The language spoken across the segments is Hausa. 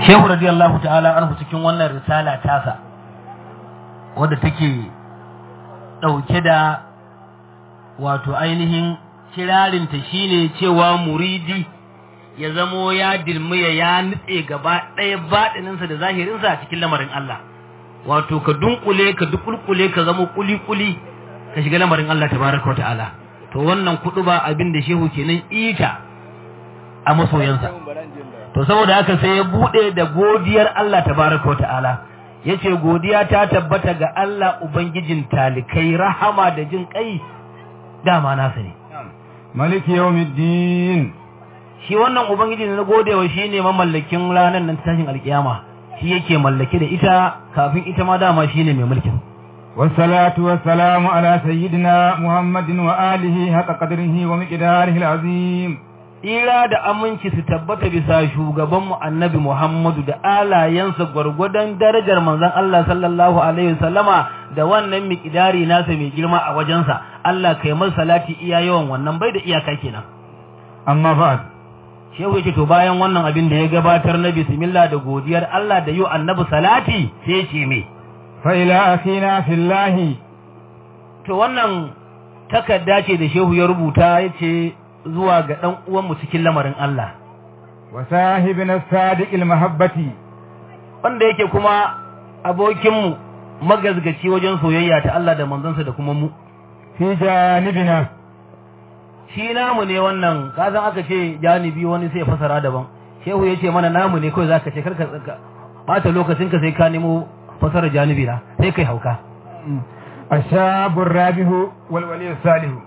shehu radiyallahu ta'ala anhu cikin wannan risala tasa wadda take ɗauke da wato ainihin kirarinta shine cewa muridi ya zamo ya dilmiya ya nutse gaba ɗaya baɗininsa da zahirinsa a cikin lamarin Allah wato ka dunkule ka dukulkule ka zama kuli-kuli ka shiga lamarin Allah tabaraka wa ta'ala to wannan kudu ba abin da shehu kenan ita a masoyansa to saboda haka sai ya bude da godiyar Allah tabaraka wa ta'ala yace godiya ta tabbata ga Allah ubangijin talikai rahama da jin kai dama nasa ne maliki yawmiddin shi wannan ubangiji na godewa shine mamallakin ranar nan tashin alkiyama shi yake mallake da ita kafin ita ma dama shine mai mulkin والصلاة والسلام على سيدنا محمد وآله حق قدره ومقداره العظيم Ira da aminci su tabbata bisa shugabanmu annabi Muhammadu da alayensa gwargwadon darajar manzon Allah sallallahu Alaihi wasallama da wannan miƙidari nasa mai girma a wajensa, Allah kai masa salati iya yawan wannan bai da iyaka kenan. Amma ba'ad. Shehu yake to bayan wannan abin da ya gabatar na bismillah da godiyar Allah da yau annabi salati sai ce me. Fa ila akhina fillahi. To wannan takarda ce da Shehu ya rubuta ya ce zuwa ga ɗan uwanmu cikin lamarin Allah. Wa sahibina sadiqil mahabbati wanda yake kuma abokinmu magazgaci wajen soyayya ta Allah da manzansa da kuma mu. fi janibina Shi namu ne wannan, kasan aka ce janibi wani sai fasara daban. Shehu ya ce mana namu ne kawai za ka ce karka tsaka. Bata lokacinka sai ka nemo fasara janibi na, sai kai hauka. ashabur rabihu wal wali salihu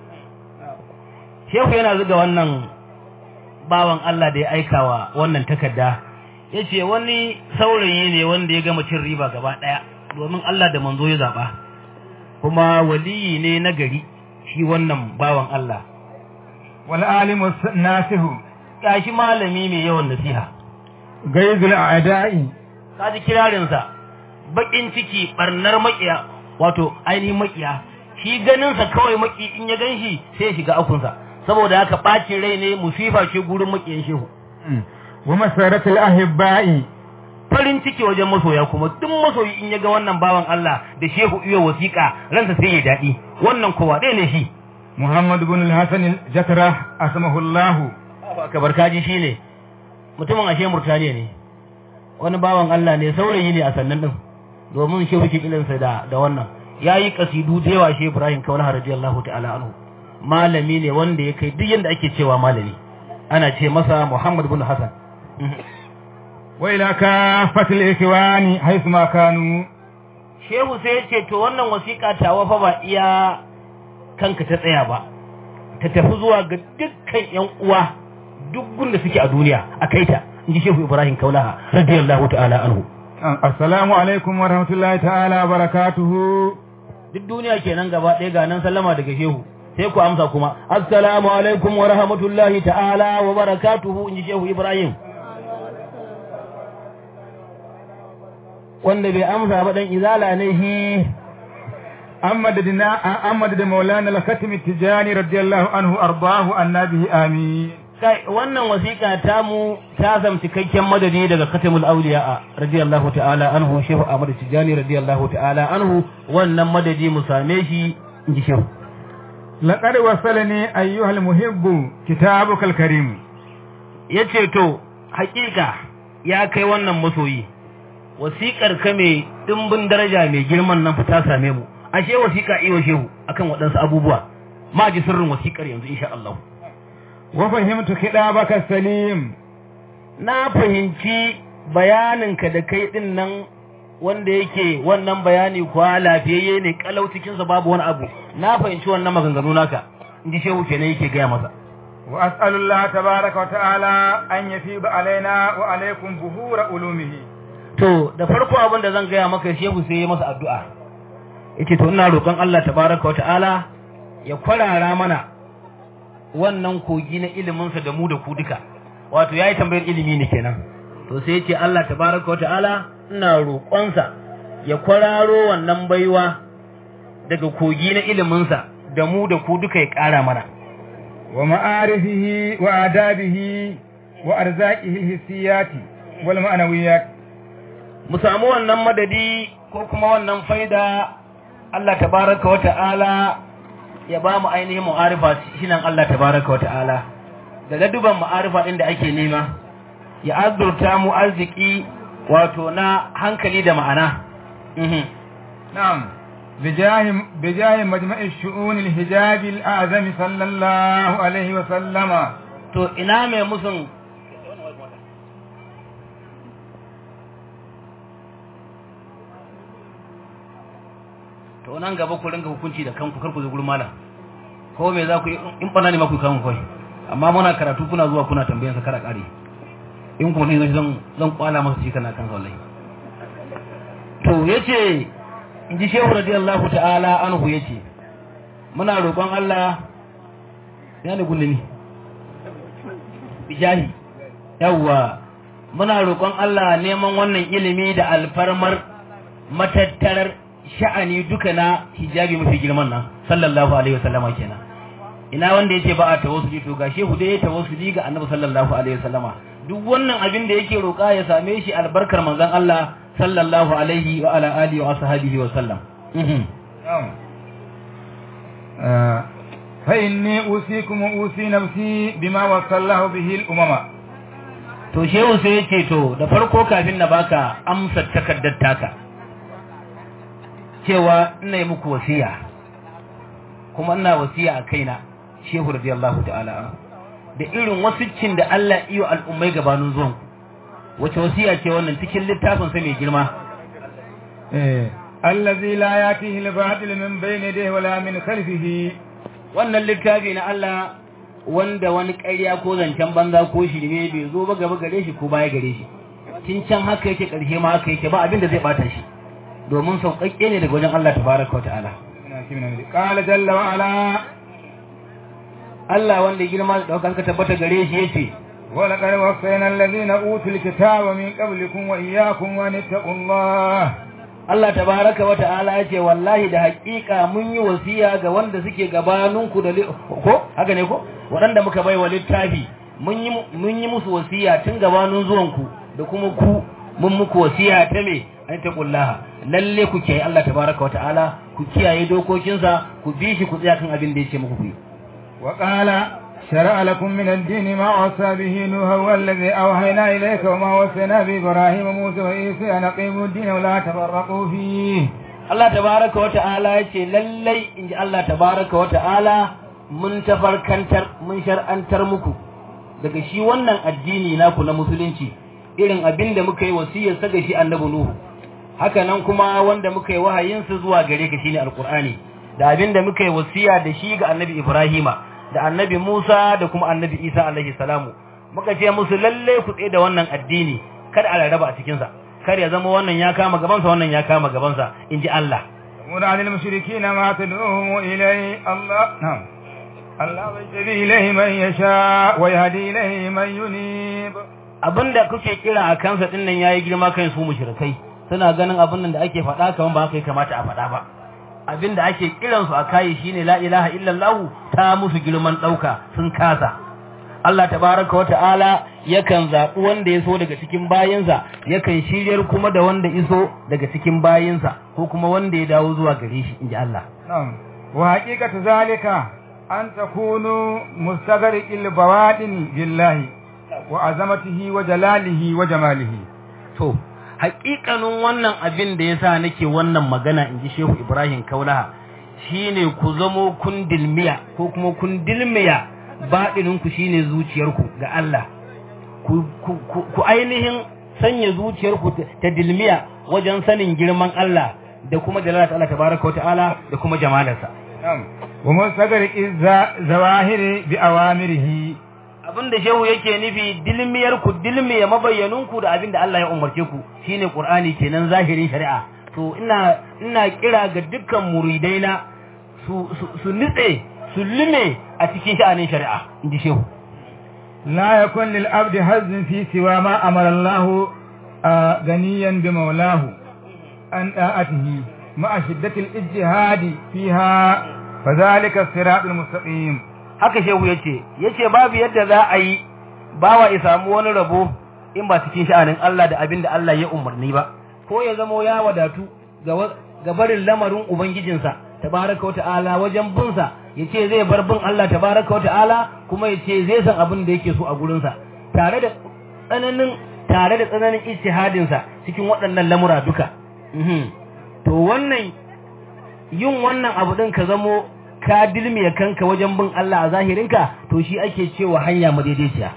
Shehu yana zuga wannan bawan Allah da ya aikawa wannan takarda. Ya ce wani saurayi ne wanda ya gama cin riba gaba ɗaya domin Allah da manzo ya zaɓa. Kuma waliyi ne na gari shi wannan bawan Allah. wal alimu nasihu Gashi malami mai yawan nasiha. gaizul a'da'i Kaji kirarinsa baƙin ciki ɓarnar maƙiya wato ainihin maƙiya. Shi ganinsa kawai maƙi in ya gan shi sai ya shiga akunsa. Saboda haka ɓacin rai ne musifa ce gurin maƙiyan shehu. wa masaratul ahibba'i farin ciki wajen masoya kuma duk masoyi in ya ga wannan bawan Allah da shehu iya wasiƙa ransa sai ya daɗi wannan kowa ɗaya ne shi muhammad ibn al-hasan al-jatra asmahu allah aka barkaji shi ne mutumin ashe murtaniya ne wani bawan Allah ne saurayi ne a sannan ɗin domin shehu ke kilinsa da da wannan ya yi kasidu da yawa shi Ibrahim Kaulaha radiyallahu ta'ala anhu malami ne wanda ya kai duk yanda ake cewa malami ana ce masa Muhammad ibn Hassan wa ila kafatil ikwani haythu ma kanu Shehu sai ya ce to wannan wasiƙa tawa fa ba iya kanka ta tsaya ba ta tafi zuwa ga dukkan ƴan uwa duk gunda suke a duniya a kai ta inji Shehu Ibrahim Kaulaha radiyallahu ta'ala anhu assalamu alaikum wa rahmatullahi ta'ala wa barakatuhu duk duniya kenan gaba ɗaya ga nan sallama daga Shehu sai ku amsa kuma assalamu alaikum wa rahmatullahi ta'ala wa barakatuhu inji Shehu Ibrahim wanda bai amsa ba dan izala ne shi amma da amma da maulana al-khatim tijani radiyallahu anhu ardahu annabi amin kai wannan wasiƙa ta mu ta zam cikakken madadi daga katamul auliya radiyallahu ta'ala anhu shehu ahmad tijani radiyallahu ta'ala anhu wannan madadi mu same shi inji shehu laqad wasalani ayyuhal muhibbu kitabukal karim yace to hakika ya kai wannan masoyi wasiƙar ka mai dimbin daraja mai girman nan ta same mu ashe wasiƙa iyo shehu akan waɗansu abubuwa ma ji sirrin wasiƙar yanzu insha Allah wa fahimtu kidabaka salim na fahimci bayaninka da kai din nan wanda yake wannan bayani kuwa lafiyayye ne kalau cikinsa babu wani abu na fahimci wannan maganganu naka inji shehu kenan yake gaya masa wa as'alullah tabaraka wa ta'ala an yafiba alaina wa alaikum buhura ulumihi to da farko abin da zan gaya maka shehu sai ya masa addu'a yace to ina roƙon Allah tabaraka wa ta'ala ya kwarara mana wannan kogi na iliminsa da mu da ku duka wato yayi tambayar ilimi ne kenan to sai yace Allah tabaraka wa ta'ala ina roƙonsa ya kwararo wannan baiwa daga kogi na iliminsa da mu da ku duka ya ƙara mana wa ma'arifihi wa adabihi wa arzaqihi hissiyati والمعنويات mu samu wannan madadi ko kuma wannan faida Allah tabaraka wa ta'ala ya ba mu ainihin mu'arifa shi nan Allah tabaraka wa ta'ala da laduban mu'arifa ɗin da ake nema ya azurta mu arziki wato na hankali da ma'ana Mhm. نعم بجاه بجاه مجمع الشؤون الحجاب الأعظم صلى الله عليه وسلم to ina mai musun to nan gaba ku ringa hukunci da kanku kar ku zo gurin malam ko me za ku yi in bana ne ma ku kawo kai amma muna karatu kuna zuwa kuna tambayan sa kara kare in kuma ne zan zan kwala masa shi kana kan wallahi to yace in ji shehu radiyallahu ta'ala anhu yace muna roƙon Allah ya ne gulle ni bijahi yawwa muna roƙon Allah neman wannan ilimi da alfarmar matattarar sha'ani duka na hijabi mafi girman nan sallallahu alaihi wasallama kenan ina wanda yace ba a tawassuli to ga shehu dai ya tawassuli ga annabi sallallahu alaihi wasallama duk wannan abin da yake roƙa ya same shi albarkar manzon Allah sallallahu alaihi wa ala alihi wa ashabihi wa sallam Mhm. نعم آه، فإني أوصيكم وأوصي نفسي بما وصى الله به الأمم to shehu sai ya ce to da farko kafin na baka amsa takardar taka cewa ina yi muku wasiya kuma ina wasiya a kaina shehu radiyallahu ta'ala anhu. da irin wasiccin da Allah iyo al'ummai gabanin zuwan ku wace wasiya ce wannan cikin littafin sa mai girma إيه. الذي لا يأتيه الباطل من بين يديه ولا من خلفه wannan littafi na Allah wanda wani ƙarya ko zancen banza ko shirme bai zo ba gaba gare shi ko baya gare shi tun can haka yake ƙarshe ma haka yake ba abin da zai bata shi domin sauƙaƙƙe ne daga wajen Allah tabaraka wa ta'ala قال جل وعلا Allah wanda ya girma da ɗaukar ka tabbata gare shi yace ولقد وصينا الذين أوتوا الكتاب من قبلكم وإياكم أن اتقوا الله Allah tabaraka wa ta'ala yace wallahi da haƙiƙa mun yi wasiya ga wanda suke gabaninku da li- ko haka ne ko waɗanda muka bai wa littafi mun yi mun yi musu wasiya tun gabanin zuwanku da kuma ku mun muku wasiya ta me an taqullaha lalle ku kiyaye Allah tabaraka wa ta'ala ku kiyaye dokokinsa ku bi shi ku tsaya kan abin da yace muku ku yi وقال شرع لكم من الدين ما وصى به نوح والذي أوحينا إليك وما وصينا بإبراهيم وموسى وعيسى أن أقيموا الدين ولا تفرقوا فيه Allah tabaraka wa ta'ala ya ce lallai in ji Allah tabaraka wa ta'ala mun tafarkantar mun shar'antar muku daga shi wannan addini naku na musulunci irin abin da muka yi wasiyar sa ga shi annabi Nuhu haka nan kuma wanda muka yi wahayin sa zuwa gare ka shine alqur'ani da abin da muka yi wasiya da shi ga annabi Ibrahima da annabi Musa da kuma annabi Isa alaihi salamu muka ce musu lalle ku tsaye da wannan addini kada a rarraba a cikin sa kar ya zama wannan ya kama gabansa wannan ya kama gabansa in ji Allah ومن عن المشركين ما تدعوهم إليه الله نعم الله يجري إليه من يشاء ويهدي إليه من ينيب abinda kuke kira a kansa din nan yayi girma kan su mushrikai suna ganin abin nan da ake faɗa kaman ba haka ya kamata a faɗa ba abinda ake kiran su a kai shine la ilaha illallah ta musu girman ɗauka sun kasa Allah tabaraka wata'ala yakan zaɓi wanda ya so daga cikin bayinsa yakan shiryar kuma da wanda iso daga cikin bayinsa ko kuma wanda ya dawo zuwa gare shi inji Allah نعم وحقيقة ذلك أن تكونوا مستغرق البواطن بالله وعظمته وجلاله وجماله To, haƙiƙanin wannan abin da ya sa nake wannan magana in ji Shehu Ibrahim Kaulaha shi ne ku zamo kun dilmiya ko kuma kun dilmiya baɗininku shi ne zuciyarku ga Allah. Ku, ku, ku, ku ainihin sanya zuciyarku ta- ta dilmiya wajen sanin girman Allah da kuma jalalata Allah tabaraka wa ta'ala da kuma jamalarsa. نعم ومستغرق الظواهر بأوامره abin da shehu yake nufi dilmiyar ku dilmiya mabayyanunku da abin da Allah ya umarce ku shine Qur'ani kenan zahirin shari'a to ina ina kira ga dukkan muridaina su su, su nitse su lime a cikin sha'anin shari'a inji shehu لا يكون للعبد حظ في سوى ما أمر الله آه، غنيا بمولاه عن طاعته مع شدة الاجتهاد فيها فذلك الصراط المستقيم haka shehu yace yace babu yadda za a yi bawa ya samu wani rabo in ba cikin sha'anin Allah da abin da Allah ya umarni ba ko ya zamo ya wadatu ga barin lamarin ubangijinsa tabaraka wata'ala wajen binsa ya ce zai bar bin Allah tabaraka wata'ala kuma ya ce zai san abin da yake so a gurinsa tare da tsananin tare da tsananin ijtihadinsa cikin waɗannan lamura duka to wannan yin wannan abu din ka zamo ka dilmiya kanka wajen bin Allah a zahirinka to shi ake cewa hanya madaidaiciya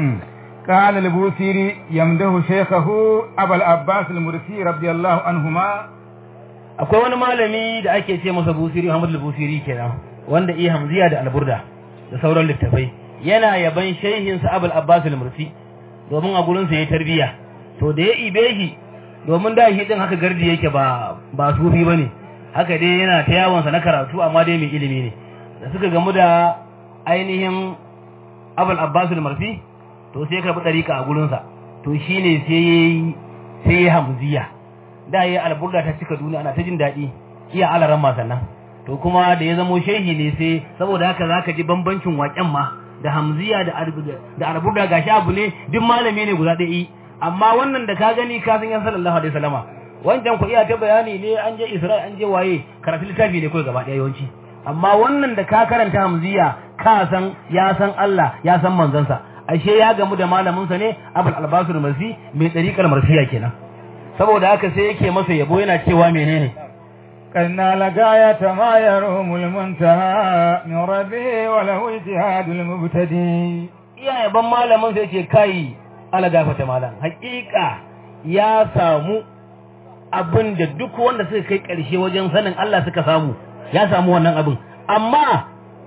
قال البوسيري يمده شيخه أبا العباس المرسي رضي الله عنهما akwai wani malami da ake ce masa busiri Muhammad al-Busiri kenan wanda iya hamziya da alburda da sauran littafai yana yaban shehin sa Abul Abbas al-Mursi domin a gurin sa yayi tarbiya to da ya ibe shi domin da shi din haka gardi yake ba ba sufi bane haka dai yana ta yawon sa na karatu amma dai mai ilimi ne da suka gamu da ainihin Abul Abbas al-Mursi to sai ka bi dariƙa a gurin sa to shine sai yayi sai yayi hamziya da ya alburda ta cika duniya ana ta jin daɗi iya alaran ma sannan to kuma da ya zamo shehi ne sai saboda haka zaka ji bambancin waƙen ma da hamziya da alburda da alburda gashi abu ne duk malami ne guda ɗaya amma wannan da ka gani ka san yan sallallahu alaihi wasallama wancan ku iya ta bayani ne an je Isra'il an je waye karatu littafi ne kawai gaba ɗaya yawanci amma wannan da ka karanta hamziya ka san ya san Allah ya san manzansa ashe ya gamu da malamin sa ne Abul Albasir Marsi mai tsarikar marsiya kenan saboda haka sai yake masa yabo yana cewa menene قلنا لغاية ما يروم المنتهى من ربه وله اجتهاد المبتدي iya yaban malamin sai ce kai ala gafata malam hakika ya samu abin da duk wanda suka kai karshe wajen sanin Allah suka samu ya samu wannan abin amma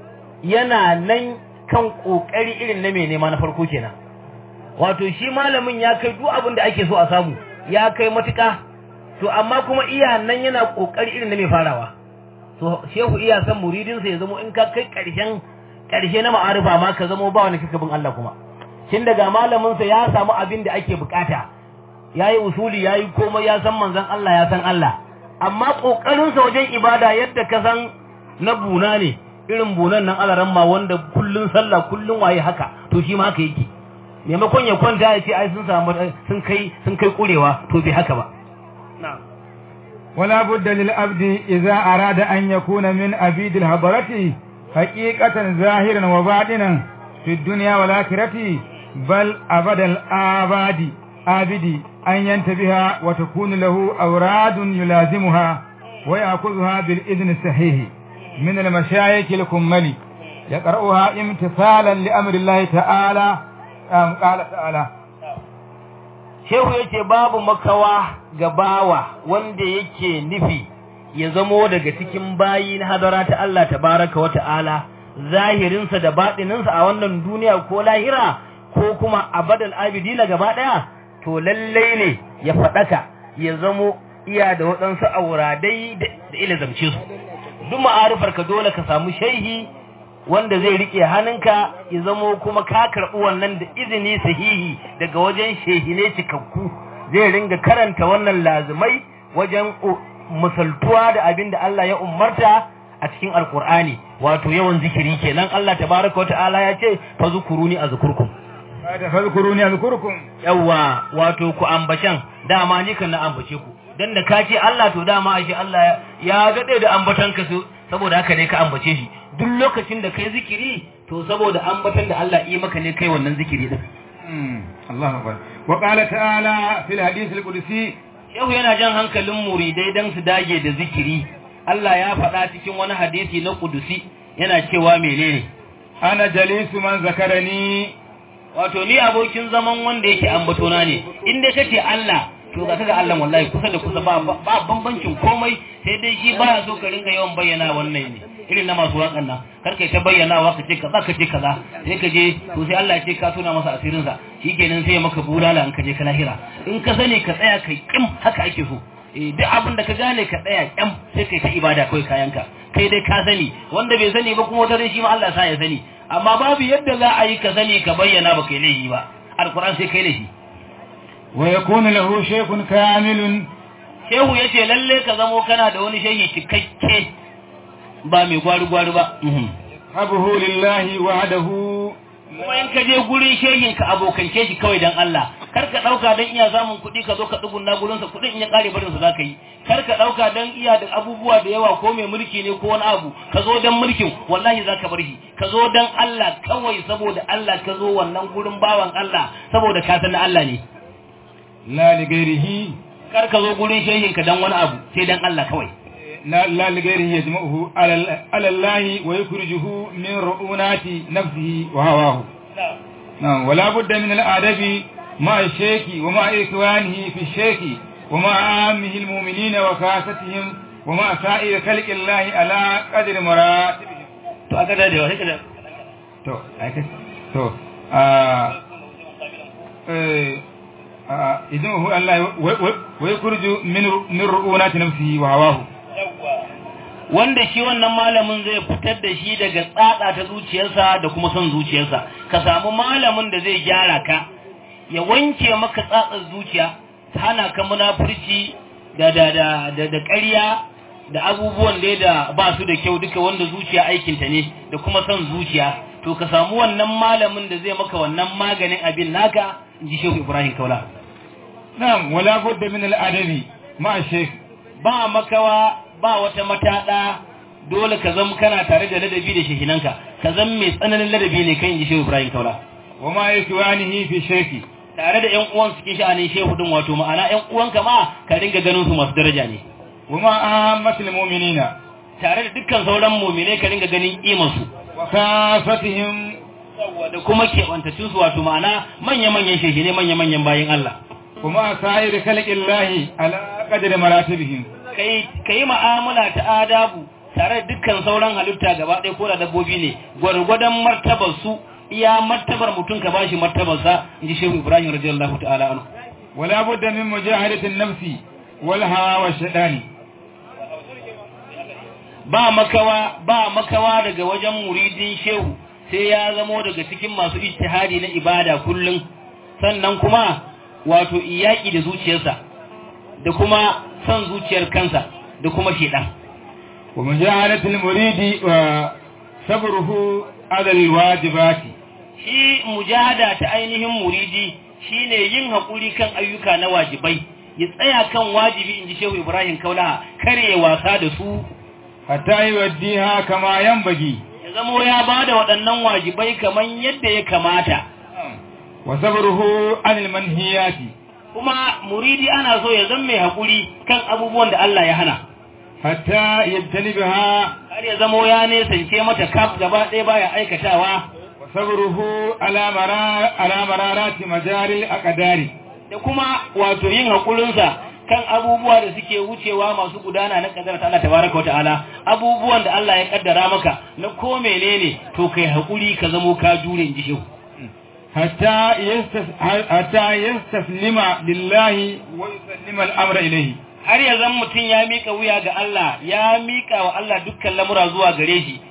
yana nan kan kokari irin na mai nema na farko kenan wato shi malamin ya kai duk abin da ake so a samu ya kai matuƙa to amma kuma iya nan yana kokari irin na mai farawa to shehu iya san muridinsa ya zamo in ka kai ƙarshen ƙarshe na ma'arifa ma ka zamo ba wani kika bin Allah kuma tun daga malamin sa ya samu abin da ake bukata yayi usuli yayi komai ya san manzon Allah ya san Allah amma kokarin sa wajen ibada yadda ka san na buna ne irin bunan nan alaran ma wanda kullun sallah kullun waye haka to shi ma haka yake maimakon ya kwanta ya ce ai sun samu sun kai sun kai kurewa to bai haka ba ولا بد للعبد إذا أراد أن يكون من عبيد الهبرة حقيقة ظاهرا وباطنا في الدنيا والآخرة بل أبد الآباد آبد أن ينتبه وتكون له أوراد يلازمها ويأخذها بالإذن الصحيح من المشايخ الكمل يقرأها امتثالا لأمر الله تعالى قال تعالى shehu yake babu makawa ga bawa wanda yake nufi ya zamo daga cikin bayi na hadara ta Allah tabaraka wa ta'ala zahirinsa da baɗininsa a wannan duniya ko lahira ko kuma abadal abidina gaba ɗaya to lallai ne ya faɗaka ya zamo iya da waɗansu auradai da ilazamce su duk ma'arifar ka dole ka samu shaihi wanda zai rike hannunka ya zamo kuma ka karɓi wannan da izini sahihi daga wajen shehine cikakku zai ringa karanta wannan lazimai wajen misaltuwa da abin da Allah ya umarta a cikin alkur'ani wato yawan zikiri kenan Allah tabaraka wata'ala ya ce fa zukuruni azkurkum da fazkuruni azkurkum yawa wato ku ambashan dama ni kan na ambace ku dan da ka ce Allah to dama ashe Allah ya gade da ambatanka su saboda haka ne ka ambace shi duk lokacin da kai zikiri to saboda ambatan da Allah yi maka ne kai wannan zikiri din Allahu akbar wa qala ta'ala fil hadith al-qudsi Shehu yana jan hankalin muridai dan su dage da zikiri Allah ya faɗa cikin wani hadisi na kudusi yana cewa menene ana jalisu man zakarani wato ni abokin zaman wanda yake ambatona ne in dai kace Allah to ga kaga Allah wallahi kusa da kusa ba ba bambancin komai sai dai shi baya so ka ringa yawan bayyana wannan ne irin na masu wakan nan kar kai ta bayyana wa ka ce kaza ka ce kaza sai ka je to sai Allah ya ce ka tona masa asirin sa shikenan sai ya maka bulala in ka je ka lahira in ka sani ka tsaya kai kim haka ake so eh duk abin da ka gane ka tsaya kyam sai kai ta ibada kai kayanka kai dai ka sani wanda bai sani ba kuma wata shi ma Allah sa ya sani amma babu yadda za a yi ka sani ka bayyana ba kai laifi ba alquran sai kai laifi wa yakunu lahu shaykhun kamilun shehu yace lalle ka zamo kana da wani shehi cikakke ba mai gwari gwari ba habuhu lillahi wahdahu kuma in ka je gurin shehin ka abokance shi kawai dan Allah kar ka dauka dan iya samun kuɗi ka zo ka dugunna gurin sa kuɗin in ya kare barin sa zaka yi kar ka dauka dan iya da abubuwa da yawa ko mai mulki ne ko wani abu ka zo dan mulkin wallahi zaka bar shi ka zo dan Allah kawai saboda Allah ka zo wannan gurin bawan Allah saboda ka san Allah ne la li ghairihi kar ka zo gurin shehin ka dan wani abu sai dan Allah kawai لا لا لغيره يجمعه على ال- على الله ويخرجه من رؤونات نفسه وهواه نعم ولا بد من الأدب مع الشيخ ومع إخوانه في الشيخ ومع عامه المؤمنين وخاصتهم ومع سائر خلق الله على قدر مراتبهم to aka da da sai to aika to ah eh ah idan hu Allah wa yakhruju min min ru'unati nafsihi wa hawahu wanda shi wannan malamin zai fitar da shi daga tsatsa ta zuciyarsa da kuma son zuciyarsa ka samu malamin da zai gyara ka ya wanke maka tsatsar zuciya ta hana ka munafurci da da da da, da ƙarya da abubuwan da da ba su da kyau duka wanda zuciya aikinta ne da kuma son zuciya to ka samu wannan malamin da zai maka wannan maganin abin naka in ji shehu ibrahim kaula na'am wala budda min al-adabi ma shaykh ba makawa ba wata mataɗa dole ka zama kana tare da ladabi da shehinanka ka zama mai tsananin ladabi ne kan yi shehu Ibrahim Kaula wa ma yakwanihi fi shaykhi tare da ƴan uwan cikin sha'anin shehu din wato ma'ana ƴan uwanka ma ka dinga ganin su masu daraja ne wa ma ammatul mu'minina tare da dukkan sauran mu'minai ka dinga ganin kimar su wa kafatihim da kuma keɓantattun su wato ma'ana manya-manyan shehinai manya-manyan bayin Allah wa ma sa'ir khalqillahi ala qadri maratibihim kai kai mu'amala ta adabu tare da dukkan sauran halitta gaba ɗaya ko da dabbobi ne gwargwadon martabar su iya martabar mutum ka bashi martabarsa inji shehu ibrahim radiyallahu ta'ala anhu ولا بد من مجاهدة النفس والهوى والشيطان ba makawa ba makawa daga wajen muridin shehu sai ya zamo daga cikin masu ijtihadi na ibada kullum sannan kuma wato iyaki da zuciyarsa da kuma son zuciyar kansa da kuma shedan ومجاهدة المريد وصبره على الواجبات shi mujahada ta ainihin muridi shine yin haƙuri kan ayyuka na wajibai ya tsaya kan wajibi inji shehu ibrahim kaulaha kare wasa da su حتى يوديها كما ينبغي ya zamo ya ba da waɗannan wajibai kamar yadda ya kamata وصبره عن المنهيات kuma muridi ana so ya zama mai haƙuri kan abubuwan da Allah ya hana حتى يجتنبها har ya zamo ya nesance mata kaf gaba ɗaya baya aikatawa وصبره على مرار على مرارات مجاري الأقدار da kuma wato yin haƙurinsa kan abubuwa da suke wucewa masu gudana na ƙaddara ta Allah tabaraka wa ta'ala abubuwan da Allah ya kaddara maka na ko menene to kai haƙuri ka zamo ka jure in ji shehu حتى يستس... حتى يستسلم لله ويسلم الأمر إليه har ya zan mutum ya miƙa wuya ga Allah ya miƙa wa Allah dukkan lamura zuwa gare shi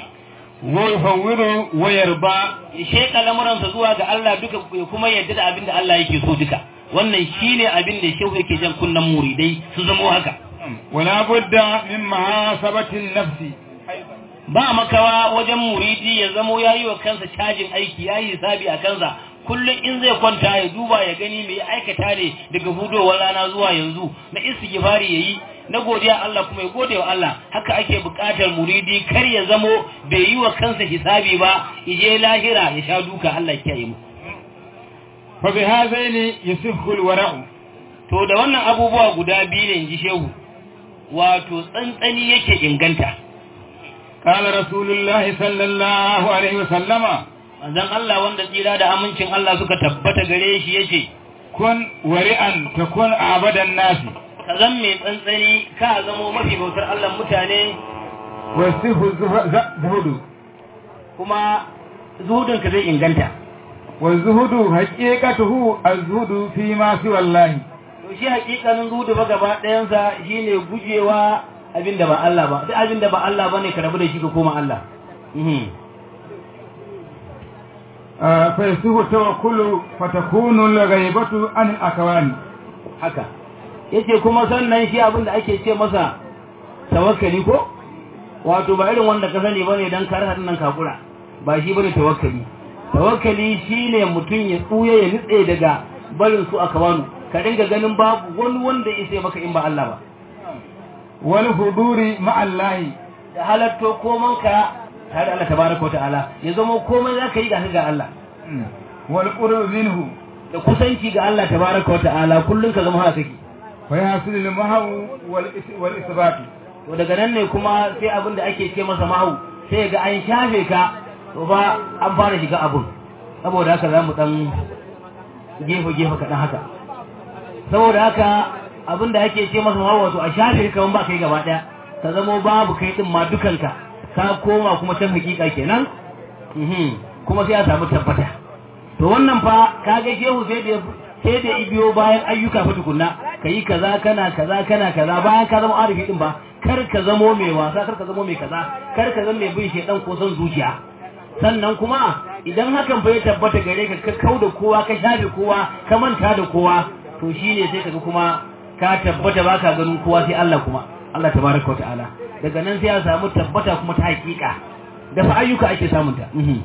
ويفوض ويرضى ya sheƙa lamuransa zuwa ga Allah duka ya kuma yadda da abin da Allah yake so duka wannan shine abin da shehu yake jan kunnan muridai su zamo haka ولا بد من محاسبة النفس ba makawa wajen muridi ya zamo ya yi wa kansa cajin aiki ya yi hisabi a kansa kullum in zai kwanta ya duba ya gani mai aikata ne daga hudowar rana zuwa yanzu na istighfari yayi na godiya Allah kuma ya gode wa Allah haka ake buƙatar muridi kar ya zamo bai yi wa kansa hisabi ba ije lahira ya sha duka Allah ya kiyaye mu فبهذين يصح الورع to da wannan abubuwa guda biyu ne inji shehu wato tsantsani yake inganta قال رسول الله صلى الله عليه وسلم manzon Allah wanda tsira da amincin Allah suka tabbata gare shi yace كن ورعا تكون أعبد الناس ka zan mai tsantsani ka zamo mafi bautar Allah mutane ويصح الزه- الزهد kuma zuhudinka zai inganta والزهد حقيقته الزهد فيما سوى الله to shi hakikanin zuhudu ba gaba ɗayansa shine gujewa abin da ba Allah ba duk abin da ba Allah bane ka rabu da shi ka koma Allah Mhm. آه، فيصح التوكل فتكون الغيبة عن الأكوان haka yace kuma sannan shi abin da ake ce masa tawakkali ko wato ba irin wanda ka sani bane dan kar hadin nan kakura ba shi bane tawakkali tawakkali shine mutum ya tsuye ya nitse daga barin su a kawanu ka dinga ganin babu wani wanda ya sai maka in ba Allah ba wal huduri ma'allahi da halatto koman ka tare da Allah tabaraka wa ta'ala ya zama komai zaka yi ga ga Allah wal qurb minhu da kusanci ga Allah tabaraka wa ta'ala kullun ka zama haka kake fa yasul lil mahu wal wal isbat to daga nan ne kuma sai abin da ake ce masa mahu sai ga an shafe ka to ba an fara shiga abun saboda haka za mu dan gefe gefe kaɗan haka saboda haka abin da ake ce masa mahu wato a shafe ka ba kai gaba ɗaya ka zamo babu kai din ma dukanka ka koma kuma can hakika kenan kuma sai a samu tabbata to wannan fa kaga shehu sai da sai da ibiyo bayan ayyuka fa tukunna kayi kaza kana kaza kana kaza bayan ka zama arifi din ba kar ka zamo mai wasa kar ka zamo mai kaza kar ka zama mai bin shedan ko son zuciya sannan kuma idan hakan fa ya tabbata gare ka ka kauda kowa ka shafe kowa ka manta da kowa to shine sai kaga kuma ka tabbata baka ganin kowa sai Allah kuma Allah tabaraka wa ta'ala daga nan sai ya samu tabbata kuma ta hakika da fa ayyuka ake samunta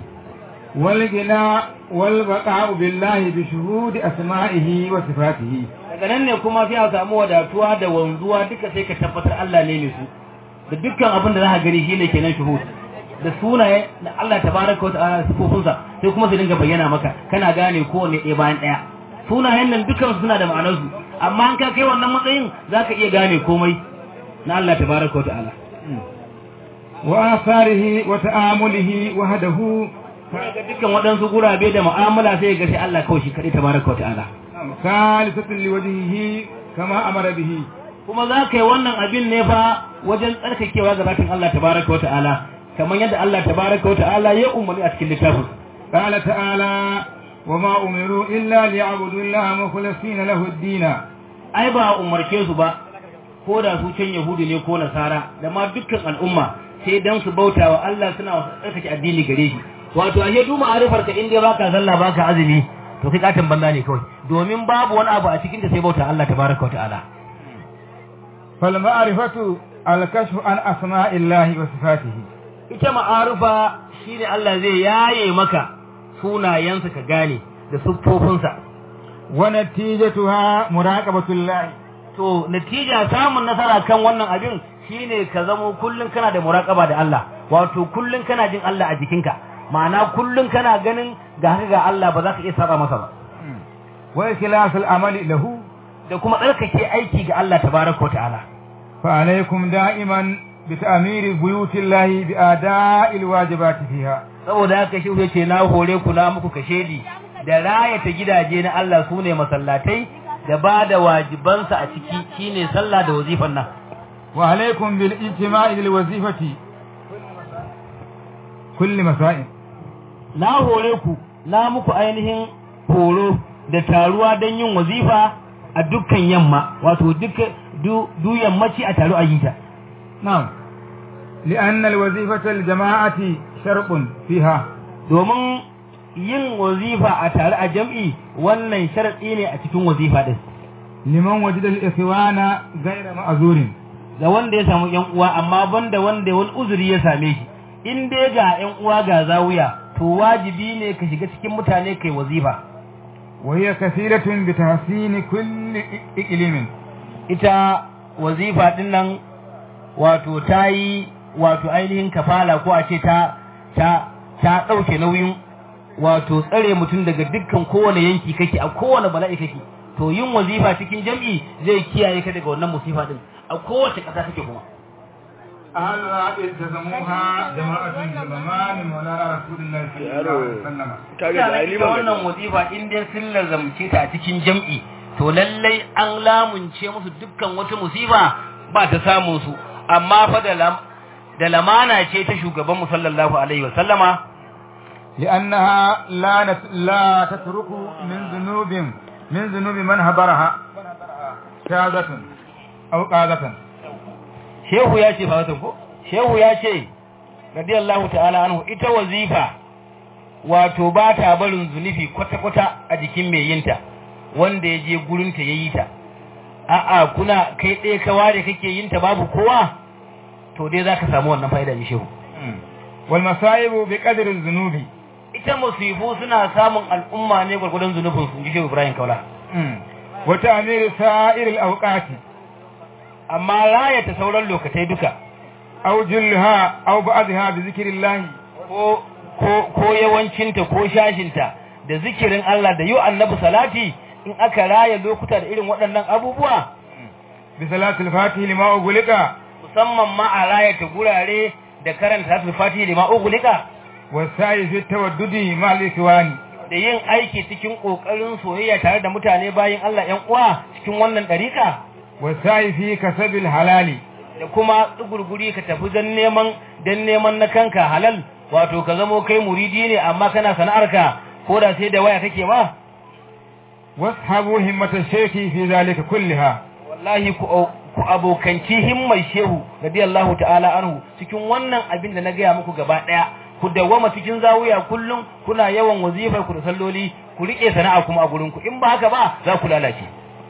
والغنى والبقاء بالله بشهود أسمائه وصفاته daga nan ne kuma sai a samu wadatuwa da wanzuwa duka sai ka tabbatar Allah ne ne su da dukkan abin da za ka gani shine kenan shuhud da sunaye da Allah tabaraka wa ta'ala sifofinsa sai kuma su dinga bayyana maka kana gane kowanne ɗaya bayan ɗaya sunayen nan dukkan suna da ma'anar su amma an ka kai wannan matsayin zaka iya gane komai na Allah tabaraka wa ta'ala wa asarihi wa ta'amulihi wahdahu ga dukkan waɗansu gurabe da mu'amala sai ga sai Allah kawai shi kaɗai tabaraka wa ta'ala khalisatun liwajhihi kama amara bihi kuma za ka yi wannan abin ne fa wajen tsarkakewa ga zatin Allah tabaraka wa ta'ala kamar yadda Allah tabaraka wa ta'ala ya umarni a cikin littafin qala ta'ala wa ma umiru illa liya'budu Allah mukhlisina lahu ad-din ai ba umarce su ba ko da su can yahudi ne ko nasara da ma dukkan al'umma sai dan su bauta wa Allah suna wasu tsarkake addini gare shi wato ashe duk ma'arifar ka inda baka sallah baka azumi to kai katin banza ne kawai domin babu wani abu a cikin ta sai bauta Allah tabaraka wa ta'ala fal ma'rifatu al-kashfu an asma'illahi wa sifatihi ita ma'arufa shine Allah zai yaye maka sunayensa ka gane da siffofinsa wa natijatuha muraqabatullah to natija samun nasara kan wannan abin shine ka zamo kullun kana da muraqaba da Allah wato kullun kana jin Allah a jikinka ma'ana kullun kana ganin ga haka ga Allah ba za ka iya saba masa ba wa ikhlasul amali lahu da kuma tsarkake aiki ga Allah tabaraka wa ta'ala fa alaikum da'iman بتأمير بيوت الله بأداء الواجبات فيها saboda haka shi yace na hore ku na muku kashedi da rayata gidaje na Allah sune masallatai da ba da wajibansa a ciki shine sallah da wazifan nan wa alaikum bil ijtima'i lil wazifati kulli masa'in na hore ku na muku ainihin horo da taruwa don yin wazifa a dukkan yamma wato duk du yammaci a taru a yi ta نعم لأن الوظيفة الجماعة شرط فيها domin yin wazifa a tare a jam'i wannan sharaɗi ne a cikin wazifa ɗin. liman wajida al-ikhwana ghayra ma'zurin ga wanda ya samu ƴan uwa amma banda wanda wani uzuri ya same shi in dai ga ƴan uwa ga zawiya to wajibi ne ka shiga cikin mutane kai wazifa wa hiya kathiratun bi tahsini kulli iqlimin ita wazifa din nan wato ta yi wato ainihin kafala ko a ce ta ta ta ɗauke nauyin wato tsare mutum daga dukkan kowane yanki kake a kowane bala'i kake to yin wazifa cikin jam'i zai kiyaye ka daga wannan musifa din a kowace ƙasa kake kuma أهلها التزموها جماعة زمان مولانا رسول الله صلى الله عليه وسلم Ina ita wannan wazifa in dai sun lazamce ta a cikin jam'i to lallai an lamunce musu dukkan wata musiba ba ta samun su amma fa da lam da lamana ce ta shugaban mu sallallahu alaihi wa sallama لأنها لا نت... لا تترك من ذنوب من ذنوب من هبرها شاذة أو قادة shehu ya ce fa ko shehu ya ce radiyallahu ta'ala anhu ita wazifa wato ba ta barin zunufi kwata-kwata a jikin mai yinta wanda ya je gurinta ya yi ta a'a kuna kai ɗaya ka ware kake yinta babu kowa to dai za ka samu wannan fa'ida ne shehu والمصائب بقدر الذنوب ita musibu suna samun al'umma ne gwargwadon zunubin su ji shehu Ibrahim Kaula wa ta'miru sa'iril awqati amma raya ta sauran lokatai duka aw julha aw ba'dha bi zikrillah ko ko ko yawancinta ko shashinta da zikirin Allah da yi annabi salati in aka raya lokuta da irin waɗannan abubuwa bi salatil fatih lima ugulika musamman ma a raya ta gurare da karanta salatul fatihi lima ugulika wa sa'i fi tawaddudi ma al-ikwani da yin aiki cikin kokarin soyayya tare da mutane bayin Allah ƴan uwa cikin wannan ɗarika wa sa'i fi kasabil halali da kuma tsugurguri ka tafi don neman don neman na kanka halal wato ka zamo kai muridi ne amma kana sana'arka ko da sai da waya kake ma washabu himmata shaykhi fi zalika kulliha wallahi ku ku abokanci himmar shehu radiyallahu ta'ala anhu cikin wannan abin da na gaya muku gaba daya ku dawwama cikin zawiya kullum kuna yawan wazifar ku da salloli ku rike sana'a kuma a gurin ku in ba haka ba za ku lalace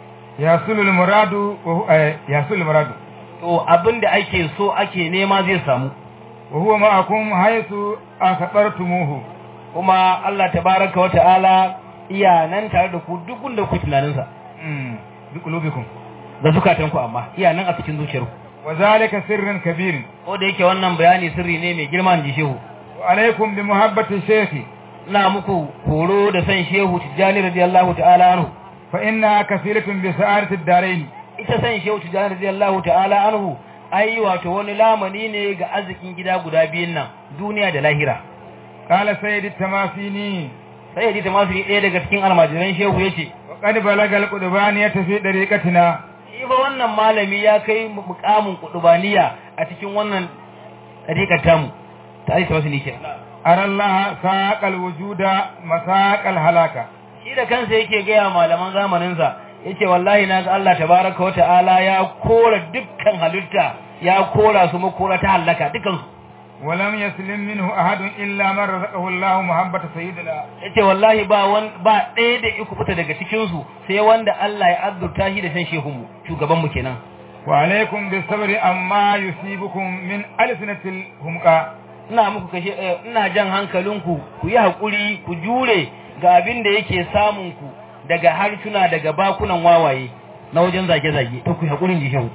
yasulul muradu wa yasulul muradu to abin da ake so ake nema zai samu wa huwa ma'akum haythu akabartumuhu kuma Allah tabaraka wa ta'ala iya nan tare da ku duk gunda ku tunanin sa mm bi qulubikum da zukatan ku amma iya nan a cikin zuciyar ku wa zalika sirrun kabir ko da yake wannan bayani sirri ne mai girma ji shehu wa alaikum bi muhabbati shaykhi ina muku horo da san shehu tijjani radiyallahu ta'ala anhu fa inna kafilatun bi sa'adati ad-darain ita san shehu tijjani radiyallahu ta'ala anhu ai wato wani lamani ne ga arzikin gida guda biyun nan duniya da lahira qala sayyid at-tamafini sai ya masu ɗaya daga cikin almajiran shehu yace wa qad balaga al-qudbaniyata fi dariqatina shi fa wannan malami ya kai mukamin kudubaniya a cikin wannan dariƙar tamu ta aisha wasu nike ara Allah saqal wujuda masaqal halaka shi da kansa yake gaya malaman zamaninsa yace wallahi naga Allah tabaraka wata'ala ya kora dukkan halitta ya kora su makora ta halaka dukkan su ولم يسلم منه أحد إلا من رزقه الله محبة سيدنا yace wallahi ba wan ba ɗaya da iku fita daga cikin su sai wanda Allah ya azzurta shi da san shehun mu shugaban mu kenan وعليكم بالصبر أما يصيبكم من ألسنة الهمقى ina muku kashe ina jan hankalinku ku yi hakuri ku jure ga abin da yake samun ku daga harsuna daga bakunan wawaye na wajen zage-zage to ku yi hakurin ji shehu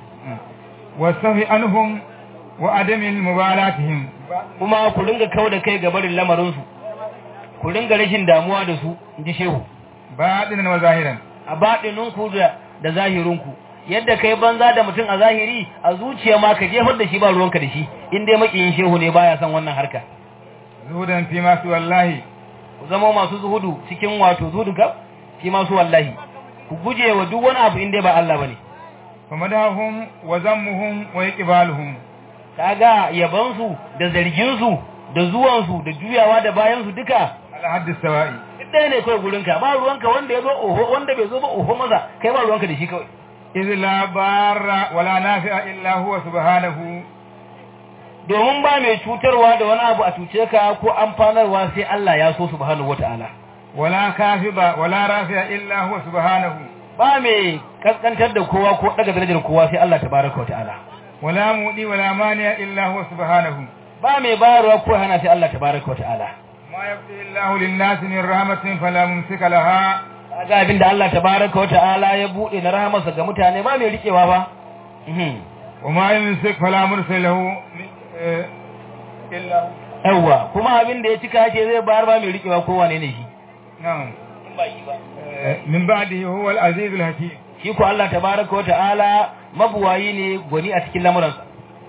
والصفي عنهم وعدم مبالاتهم kuma ku ringa kau da kai ga barin lamarinsu ku ringa rashin damuwa da su ji shehu باطنا وظاهرا a baɗininku da da zahirinku yadda kai banza da mutum a zahiri a zuciya ma ka jefar da shi ba ruwanka da shi in dai makiyin shehu ne baya son wannan harka زهدا فيما سوى الله ku zama masu zuhudu cikin wato zuhudu ka shi masu wallahi ku guje wa duk wani abu in dai ba Allah bane فمدحهم وذمهم وإقبالهم kaga yabansu da zarginsu da zuwansu da juyawa da bayansu duka على حد السواء duk ɗaya ne kawai gurinka ba ruwanka wanda ya zo oho wanda bai zo ba oho maza kai ba ruwanka da shi kawai إذ لا بار ولا نافع إلا هو سبحانه domin ba mai cutarwa da wani abu a cuce ka ko amfanarwa sai Allah ya so subhanahu wataala ولا كافب ولا رافع إلا هو سبحانه ba mai kaskantar da kowa ko daga darajar kowa sai Allah tabaraka wataala ولا مؤدي ولا مانع إلا هو سبحانه ba mai bayarwa ko hana sai Allah tabaraka wataala ما يبدي الله للناس من رحمة فلا ممسك لها kaga abin da Allah tabaraka wataala ya bude na rahamarsa ga mutane ba mai rikewa ba mhm وما يمسك فلا مرسل له من- آه، إلا هو yawa kuma abin da ya cika ce zai bayar ba mai rikewa ko wane ne shi نعم آه، من بعده هو العزيز الحكيم shi ko Allah tabaraka wataala mabuwayi ne gwani a cikin lamuransa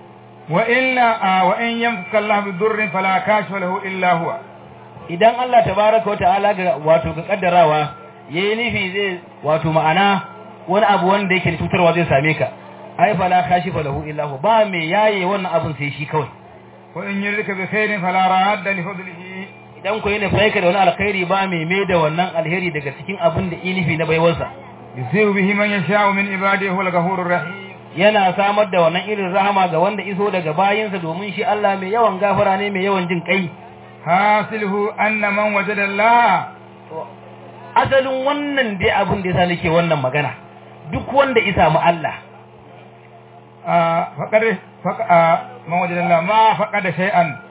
وإلا آه، وإن يمسك الله بضر فلا كاشف له إلا هو idan Allah tabaraka wataala ga wato ga kaddarawa yayi nufi zai wato ma'ana wani abu wanda yake da cutarwa zai same ka ai fala kashifa lahu illa hu ba me yaye wannan abun sai shi kawai وإن يردك بخير فلا راد لفضله idan ko yana faika da wani alkhairi ba me me da wannan alheri daga cikin abin da inifi na baiwarsa يصيب به من يشاء من عباده هو الغفور الرحيم yana samar da wannan irin rahama ga wanda iso daga bayinsa domin shi Allah mai yawan gafara ne mai yawan jin kai حاصله أن من وجد الله asalin wannan dai abin da yasa nake wannan magana duk wanda ya samu Allah آه، فقد فق... آه، من وجد الله ما فقد شيئا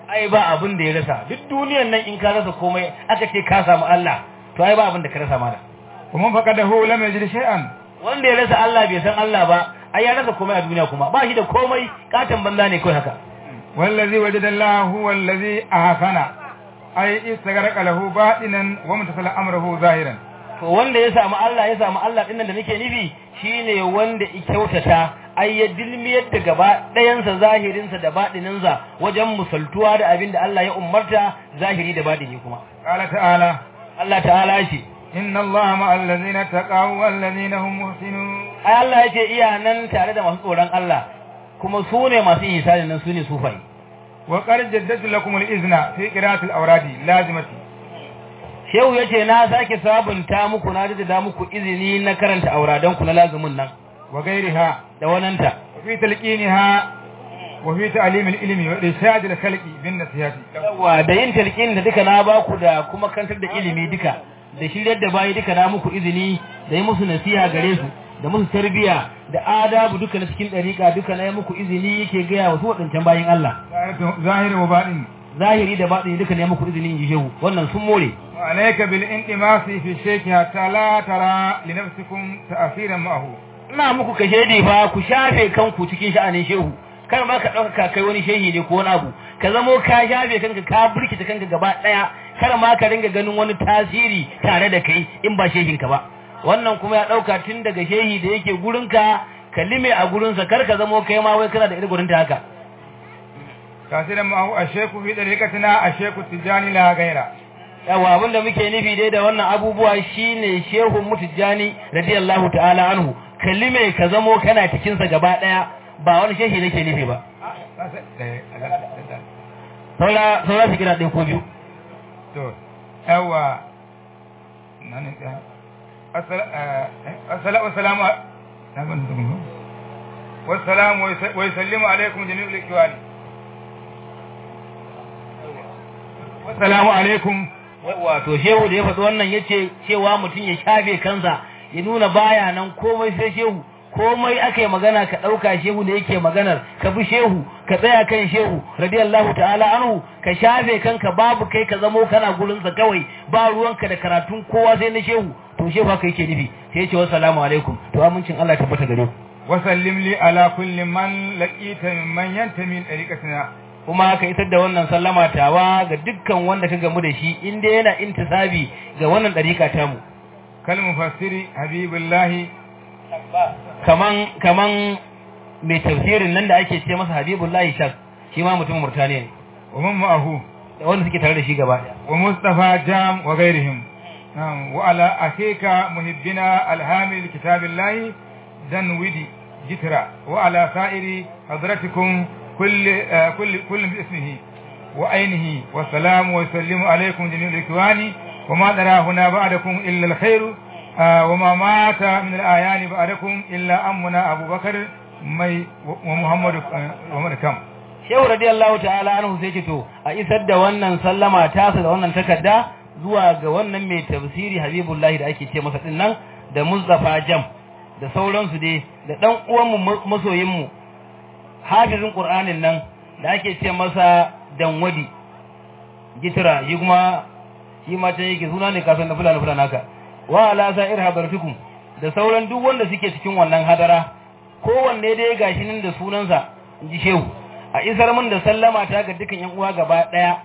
ai ba abin da ya rasa duk duniyan nan in ka rasa komai aka ce ka samu Allah to ai ba abin da ka rasa mana ومن فقده لم يجد شيئا wanda ya rasa Allah bai san Allah ba ai ya rasa komai a duniya kuma ba shi da komai katon banza ne kai haka والذي وجد الله هو الذي أحسن أي استغرق له باطنا وامتثل أمره ظاهرا to wanda ya samu Allah ya samu Allah dinnan da nake nufi shine wanda ya kyautata ai ya dilmiyar da gaba ɗayansa zahirinsa da baɗininsa wajen musaltuwa da abin da Allah ya umarta zahiri da baɗini kuma قال تعالى Allah ta'ala ce إن الله مع الذين اتقوا والذين هم محسنون ai Allah ya ce iya nan tare da masu tsoron Allah kuma su ne masu ihsani nan su ne sufai وقد جددت لكم الإذن في قراءة الأوراد لازمة Shehu ya ce na sake sabunta muku na jaddada muku izini na karanta auradanku na lazumin nan وغيرها da wananta وفي تلقينها وفي تعليم العلم وإرشاد الخلق بالنصيحة yawa da yin talqin da duka na baku da kuma kantar da ilimi duka da shiryar da bayi duka na muku izini da yi musu nasiha gare su da musu tarbiya da adabu duka na cikin dariƙa duka na yi muku izini yake gaya wa su waɗancan bayin Allah ظاهر وباطن zahiri da baɗini duka ne muku izini in ji shehu wannan sun more وعليك بالانتماس في الشيخ حتى لا ترى لنفسكم تأثيرا معه ina muku ka shaidi fa ku shafe kanku cikin sha'anin shehu kar ma ka ɗauka ka kai wani shehi ne ko wani abu ka zamo ka shafe kanka ka burkita kanka gaba ɗaya kar ma ka ringa ganin wani tasiri tare da kai in ba shehinka ba wannan kuma ya ɗauka tun daga shehi da yake gurinka ka lime a gurinsa kar ka zamo kai ma wai kana da irin gurinta haka تأثيرا معه الشيخ في طريقتنا الشيخ التجاني لا غيره yawa abin da muke nufi dai da wannan abubuwa shine shehun mutujani radiyallahu ta'ala anhu kalime ka zamo kana cikin sa gaba daya ba wani shehi nake nufi ba saura saura su kira ɗaya ko biyu to yawa nan ne ɗaya assalamu wassalamu wassalamu wa yusallimu alaikum jami'ul ikwani wassalamu alaikum wato shehu da ya faɗi wannan yace cewa mutum ya shafe kansa ya nuna baya nan komai sai shehu komai aka yi magana ka ɗauka shehu da yake maganar ka bi shehu ka tsaya kan shehu radiyallahu ta'ala anhu ka shafe kanka babu kai ka zamo kana gurinsa kawai ba ruwanka da karatun kowa sai na shehu to shehu haka yake nufi sai ya ce wassalamu alaikum to amincin Allah ya tabbata gare ku wasallim li ala kulli man laqita mimman yantami dariqatina kuma ka isar da wannan sallama tawa ga dukkan wanda ka gamu da shi inda yana intisabi ga wannan dariƙa tamu kal mufassiri habibullahi kaman kaman mai tafsirin nan da ake ce masa habibullahi shak shi ma mutumin murtaniya ne wa man ma'ahu da wanda suke tare da shi gaba ɗaya wa mustafa jam wa ghairihim نعم وعلى أخيك محبنا الهامل لكتاب الله دنودي جترا وعلى سائر حضرتكم كل آه كل كل باسمه وعينه والسلام ويسلم عليكم جميع الإخوان وما نرى هنا بعدكم إلا الخير آه وما مات من الآيان بعدكم إلا أمنا أبو بكر مي ومحمد آه ومحمد كم Shehu radiyallahu ta'ala anhu sai ce to a isar da wannan sallama tasa da wannan takarda zuwa ga wannan mai tafsiri Habibullahi da ake ce masa din nan da Mustafa Jam da sauransu dai da dan uwanmu masoyinmu hafizin Qur'anin nan da ake ce masa Danwadi Gitira yi kuma shi ma ta yake suna ne kasan da fulani fulani haka wa ala sa'ir habartukum da sauran duk wanda suke cikin wannan hadara kowanne dai gashi nan da sunansa ji shehu a isar min da sallama ta ga dukan yan uwa gaba daya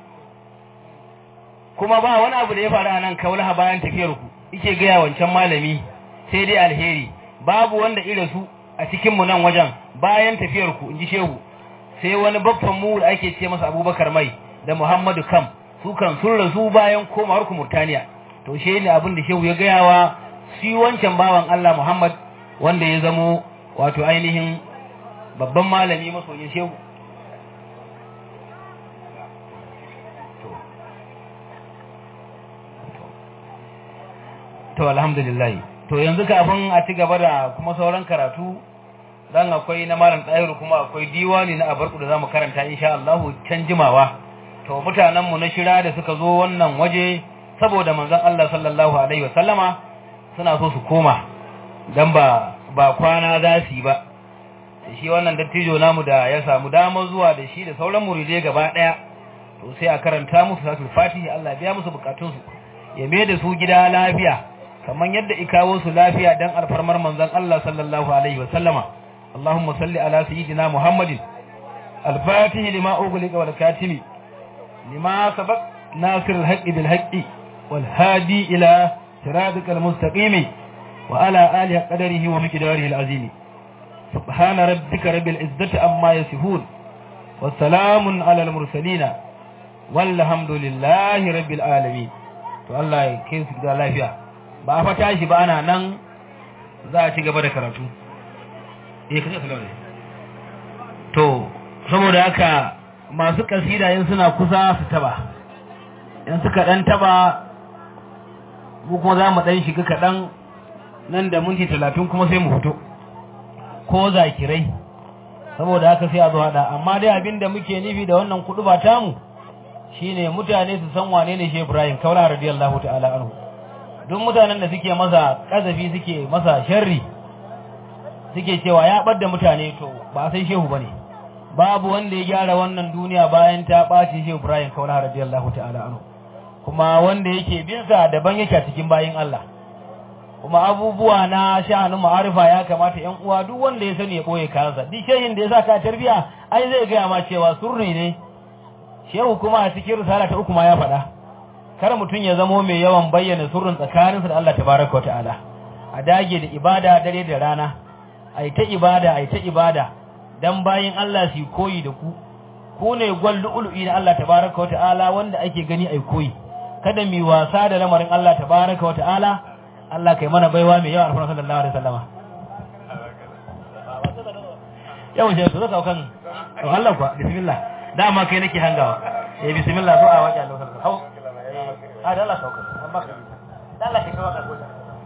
kuma ba wani abu da ya faru a nan kaulaha bayan tafiyar ku yake gaya wancan malami sai dai alheri babu wanda irin su a cikin mu nan wajen bayan tafiyar ku inji shehu sai wani babban mu da ake ce masa Abubakar Mai da Muhammadu Kam su kan sun rasu bayan komawar ku Murtaniya to shi ne abin da shehu ya gaya wa shi wancan bawan Allah Muhammad wanda ya zamo wato ainihin babban malami masoyin shehu to alhamdulillah to yanzu kafin a ci gaba da kuma sauran karatu dan akwai na malam ɗayiru kuma akwai diwani na abarku da zamu karanta insha Allah can jimawa to mutanen mu na shira da suka zo wannan waje saboda manzon Allah sallallahu alaihi wasallama suna so su koma dan ba ba kwana za su yi ba shi wannan dattijo namu da ya samu damar zuwa da shi da sauran muridai gaba daya to sai a karanta musu salatul fatihi Allah biya musu bukatunsu ya mai da su gida lafiya kamar yadda ikawo su lafiya dan alfarmar manzon Allah sallallahu alaihi wa sallama Allahumma salli ala sayyidina Muhammadin al-fatihi lima ughliqa wal katimi lima sabaq nasir al-haqqi bil haqqi wal hadi ila siratikal mustaqim wa ala alihi qadarihi wa miqdarihi al-azim subhana rabbika rabbil izzati amma yasifun والسلام على المرسلين والحمد لله رب العالمين to Allah ya kai su da lafiya ba a fata shi ba ana nan za a ci gaba da karatu eh kace sallallahu to saboda haka masu kasida yin suna kusa su taba in suka dan taba mu kuma za mu dan shiga kaɗan nan da minti talatin kuma sai mu fito ko zakirai saboda haka sai a zo hada amma dai abin da muke nufi da wannan kudu ba tamu shine mutane su san wane ne Shehu Ibrahim Kaula radiyallahu ta'ala anhu duk mutanen da suke masa kazafi suke masa sharri suke cewa ya bar da mutane to ba sai Shehu bane babu wanda ya gyara wannan duniya bayan ta ɓaci Shehu Ibrahim Kaula radiyallahu ta'ala anhu kuma wanda yake bin sa daban yake a cikin bayin Allah kuma abubuwa na sha'anin ma'arifa ya kamata ƴan uwa duk wanda ya sani ya boye kansa duk shehin da ya saka tarbiya ai zai gaya ma cewa surri ne shehu kuma a cikin risala ta uku ma ya faɗa kar mutum ya zamo mai yawan bayyana sirrin tsakaninsa da Allah tabaraka ta'ala a dage da ibada dare da rana ai ta ibada ai ta ibada dan bayin Allah su koyi da ku ku ne gwal lu'lu'i na Allah tabaraka ta'ala wanda ake gani ai koyi kada mi wasa da lamarin Allah tabaraka ta'ala Allah kai mana baiwa mai yawa alfarma sallallahu alaihi wasallama yau je su zaka kan to Allah kuwa bismillah dama kai nake hangawa eh bismillah zo a waje Allah sallallahu hau a da Allah sauka amma ka da Allah kai waka ko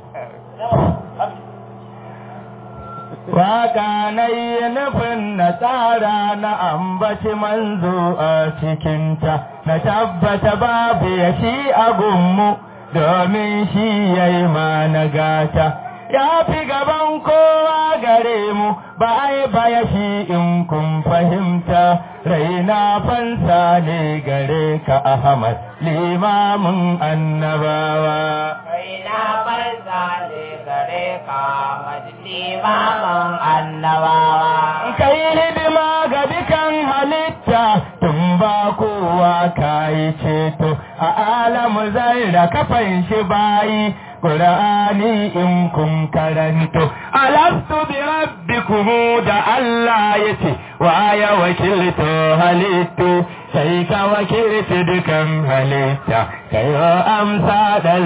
Waka na yi nufin na tsara na ambaci manzo a cikinta, na tabbata babu ya shi a gunmu domin shi ya yi mana gata. Ya fi gaban kowa gare mu ba ai baya shi in kun fahimta, raina fansa ne gare ka Ahmad, limamin annabawa. Raina fansa ne gare ka Ahmad, limamin annabawa. Kai hidima ga dukan halitta tun ba kowa ka yi ceto, a alamu zai da kafan shi bayi. Qur'ani in kun karanto alastu bi rabbikum da Allah yace wa ya wakilto halittu sai ka wakilci dukan halitta kai amsa dan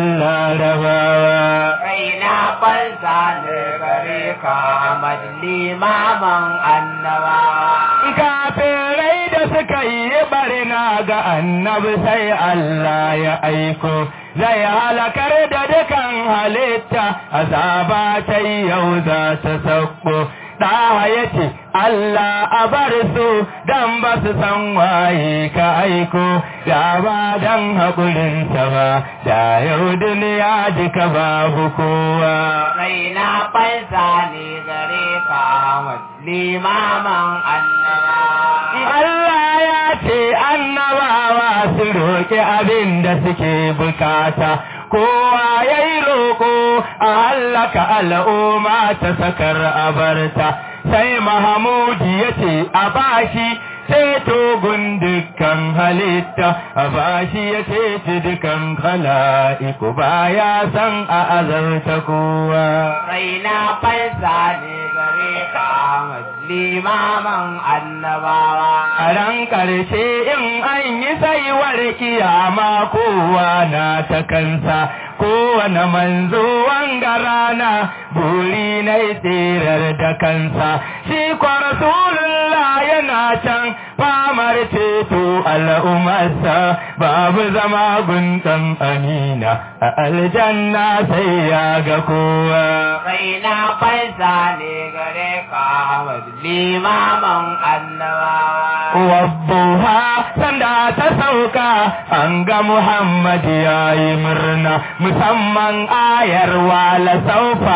larabawa Raina fansa ne gare ka Ahmad, limamin annabawa. kafirai da suka yi barna ga annabi sai Allah ya aiko zai halakar da dukan halitta azaba ta yau za ta sauko ɗaha ya ce Allah a bar su don ba su san waye ka aiko da ba don haƙurinsa ba da yau duniya duka babu kowa Raina fansa ne gare ka Ahmad, limamin annabawa. Allah ya ce annabawa su roƙi abin da suke bukata, kowa ya yi roƙo a hallaka al'umma ta sakar abarta, sai Mahamudi ya ce a bashi ceto gun dukkan halitta, a bashi ya ceci dukkan khala'iku baya san a azarta kowa. Raina fansa ne gare ka Ahmad, limamin annabawa. A ran ƙarshe in an yi saiwar kiyama kowa na ta kansa, kowane manzo wanga rana buri na tsirar da kansa, shi kwa Rasulullah yana can famar ceto al'ummarsa babu zama guntan amina a aljanna sai ya ga kowa. Raina fansa ne gare ka Ahmad, limamin annabawa. Wabbuha sanda ta sauka an ga Muhammad ya yi murna musamman ayar wala saufa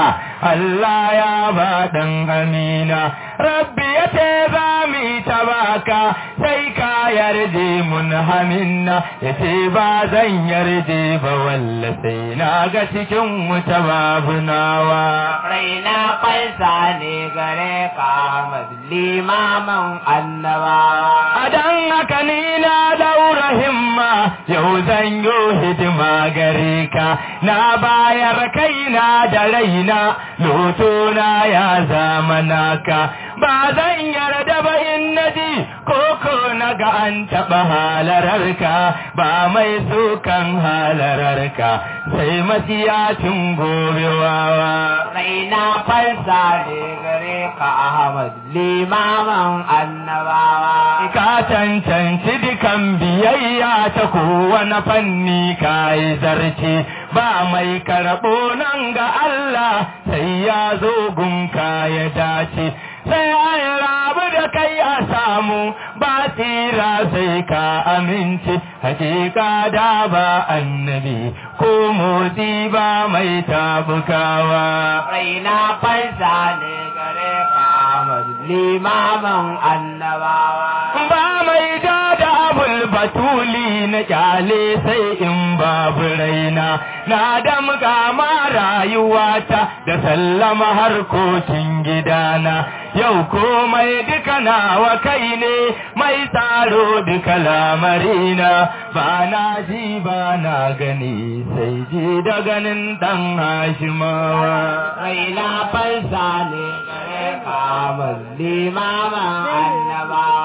Allah ya ba ɗan amina rabbi ya ce za mu yi ta baka sai ka yarje mun haminna ya ce ba zan yarje ba walla sai na ga cikin wuta babu nawa raina fansa ne gare ka Ahmad limamin annabawa a dan haka ni na daura himma yau zan yi hidima gare ka na bayar kaina da raina lotona ya zama naka ba zan yarda ba in naji koko na ga an taɓa halararka ba mai sukan halararka sai masiyacin gobewawa raina fansa ne gare ka Ahmad limamin annabawa ka cancanci dukan biyayya ta kowane fanni ka yi zarce ba mai karɓo nan ga Allah sai ya zo gunka ya dace sai an rabu da kai a samu ba tsira sai ka amince hakika da ba annabi ko motsi ba mai tabukawa raina fansa ne gare ka Ahmad limamin annabawa ba mai ja da abul batuli na kyale sai in babu raina na damga ma rayuwata da sallama harkokin gidana yau komai duka nawa kai ne mai tsaro duka lamarina ba na ji ba na gani sai ji da ganin dan hashimawa raina fansa ne gare ka Ahmad limamin annabawa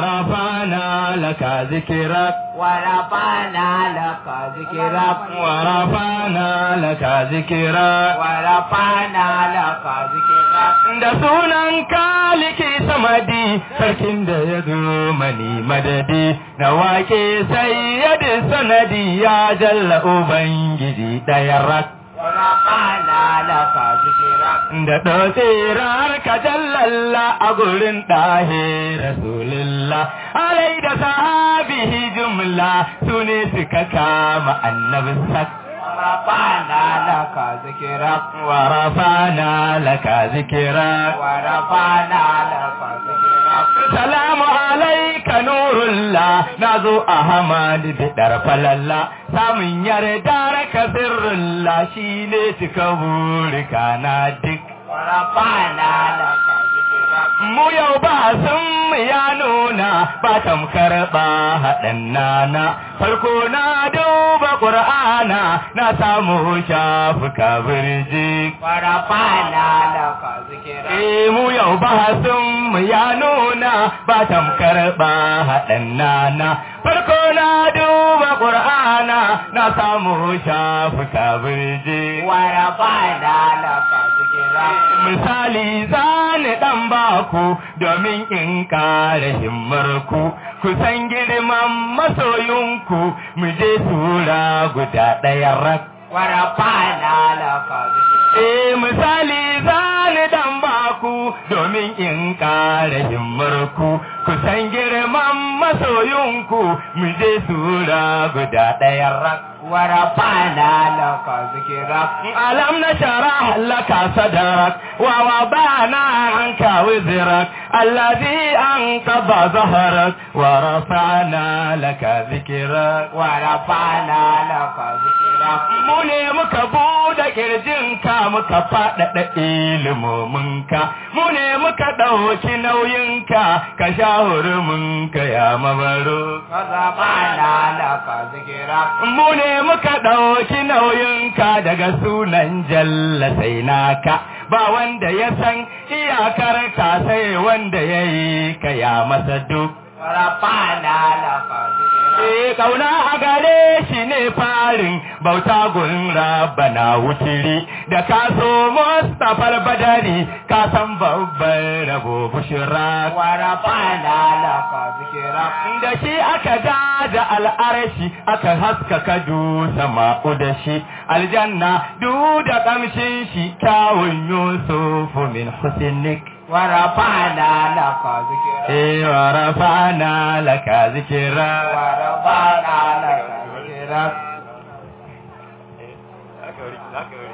ورفعنا لك ذكرك ورفعنا لك ذكرك ورفعنا لك ذكرك ورفعنا لك ذكرك da sunan kaliki samadi sarkin da ya zo mani madadi na wake sayyadi sanadi ya jalla ubangiji ɗaya rak ورفعنا لك ذكرك da ɗaukirar ka jallalla a gurin ɗahe rasulullah alai da sahabihi jumla su ne suka kama annabin sak ورفعنا لك ذكرك ورفعنا لك ذكرك ورفعنا لك ذكرك salamu alaika nurullah na zo ahmad bidar falalla samun yarda raka sirrullah shi ne cika burika na duk ورفعنا لك ذكرك mu yau ba sun ya nuna ba tamkar ba haɗin nana farko na duba ƙur'ana na samu shafuka birji ورفعنا لك ذكرك Eh mu yau ba sun ya nuna ba tamkar ba haɗin nana farko na duba ƙur'ana na samu shafuka birji ورفعنا لك ذكرك misali zani dan baku domin in kare himmarku ku san girman masoyinku mu je tura guda ɗaya rak ورفعنا لك ذكرك Eh misali zani dan baku domin in kare himmarku ku san girman masoyinku mu je tura guda ɗaya rak ورفعنا لك ذكرك ألم نشرح لك صدرك ووضعنا عنك وزرك الذي أنقض ظهرك ورفعنا لك ذكرك ورفعنا لك ذكرك mu ne muka buɗe ƙirjinka muka faɗaɗa ilimominka mu ne muka ɗauki nauyinka ka sha huruminka ya mabaro ورفعنا لك ذكرك mu ne muka ɗauki nauyinka daga sunan jalla sai naka ba wanda ya san iyakar ka sai wanda ya yi ka ya masa duk ورفعنا لك ذكرك Eh kauna a gare shi ne farin bauta gun rabana wutiri da ka so Mustapha Badari ka san babban rabo bushira ورفعنا لك ذكرك da shi aka gada al'arashi aka haskaka du sama'u da shi aljanna du da kamshin shi kyawun yusufu min husnik ورفعنا لك ذكرك eh wa rafa'na laka zikra ورفعنا لك ذكرك